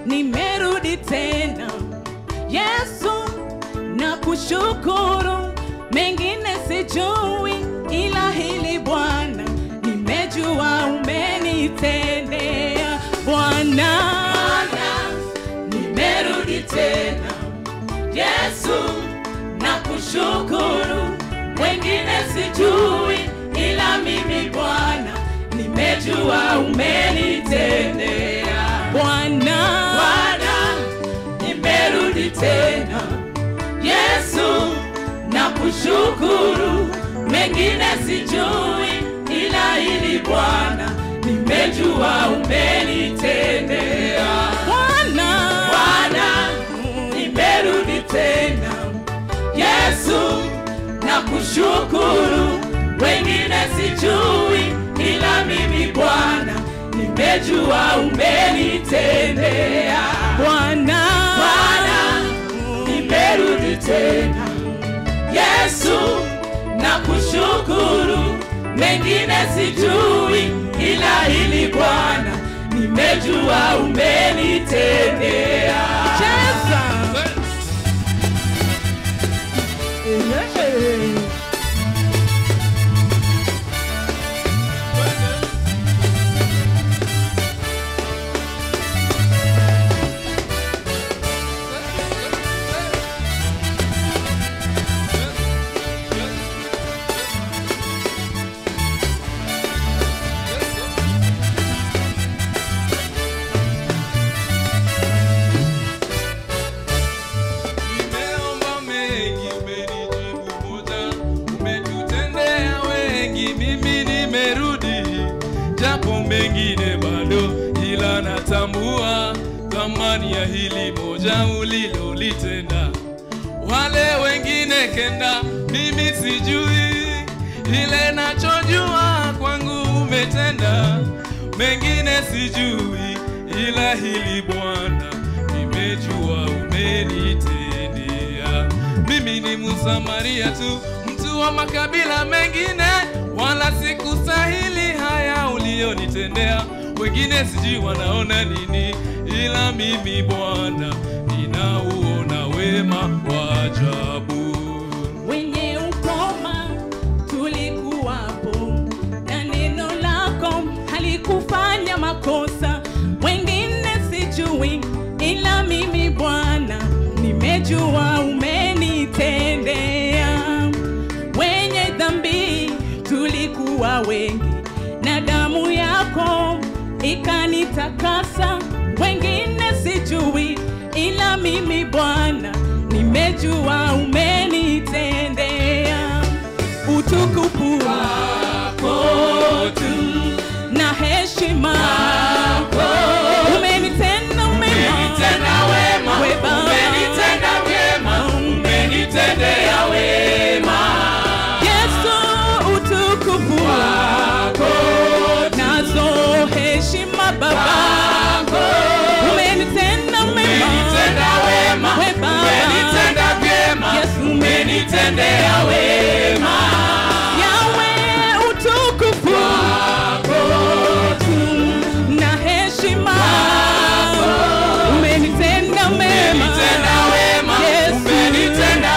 nimerudi tena Yesu na kushukuru, mengine sijui, ila hili Bwana nimejua umenitendea Bwana, nimerudi tena Yesu na kushukuru, wengine sijui, ila mimi Bwana nimejua umenitendea Bwana, Bwana nimerudi tena Yesu na kushukuru, mengine sijui, ila ili Bwana nimejua umenitendea Bwana, Bwana nimerudi tena Yesu na kushukuru, wengine sijui, ila mimi Bwana nimejua umenitendea Bwana, Bwana nimerudi tena Yesu na kushukuru, mengine sijui, ila hili Bwana nimejua umenitendea. Cheza. Nimeomba mengi, umenijibu moja, umetutendea wengi, mimi nimerudi, japo mengine bado, ila natambua thamani ya hili moja ulilolitenda. Wale wengine kenda, mimi sijui, ile nachojua kwangu umetenda, mengine sijui, ila hili Bwana nimejua umenitendea. Mimi ni Msamaria tu, mtu wa makabila mengine, wala sikustahili haya ulionitendea. Wengine sijui wanaona nini, ila mimi Bwana ninauona wema wa ajabu. wenye ukoma tulikuwapo, na neno lako halikufanya makosa. Wengine sijui, ila mimi Bwana nimejua umenitendea. Wenye dhambi tulikuwa wengi, na damu yako ikanitakasa. Wengine sijui, ila mimi Bwana nimejua umenitendea. Utukufu wako tu na heshima umenitenda mema, we Baba. Yesu, utukufu wako nazo heshima Baba, umenitenda mema, we Baba. Yesu, umenitendea wema. Yawe, utukufu wako tu na heshima umenitenda mema. Yesu, umenitendea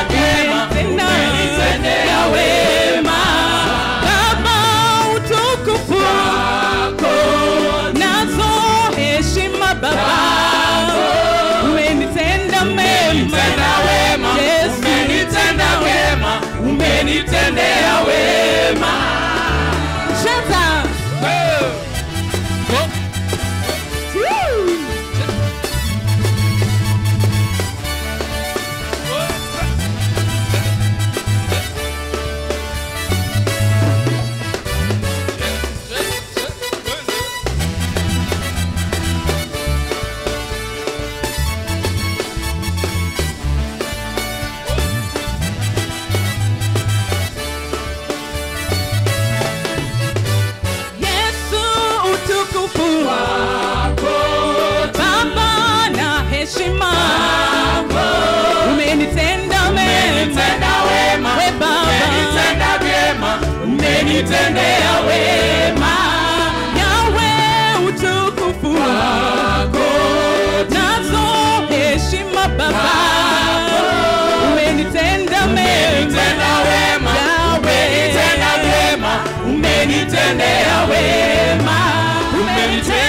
wema. Baba, utukufu wako nazo heshima Baba, umenitenda mema. Yesu, umenitendea wema cheza. Woo! Yesu utukufu wako Baba na heshima umenitenda mema we Baba umenitendea wema Yawe utukufu wako nazo umenitendea